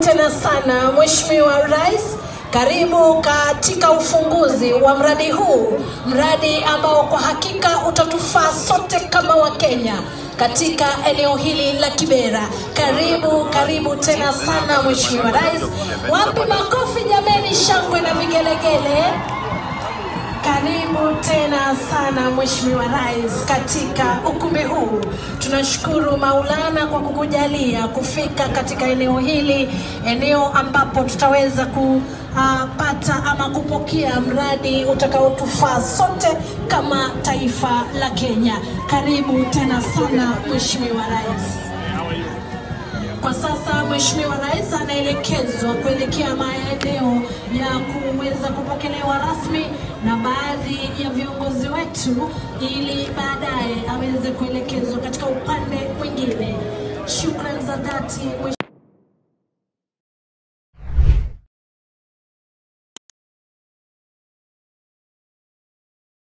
tena sana Mheshimiwa Rais, karibu katika ufunguzi wa mradi huu, mradi ambao kwa hakika utatufaa sote kama Wakenya katika eneo hili la Kibera. Karibu, karibu tena sana Mheshimiwa Rais. Wapi makofi jameni, shangwe na vigelegele. Karibu tena sana Mheshimiwa Rais katika ukumbi huu. Tunashukuru Maulana kwa kukujalia kufika katika eneo hili, eneo ambapo tutaweza kupata ama kupokea mradi utakaotufaa sote kama taifa la Kenya. Karibu tena sana Mheshimiwa Rais. Kwa sasa Mheshimiwa Rais anaelekezwa kuelekea maeneo ya kuweza kupokelewa rasmi na baadhi ya viongozi wetu, ili baadaye aweze kuelekezwa katika upande mwingine. Shukrani za dhati.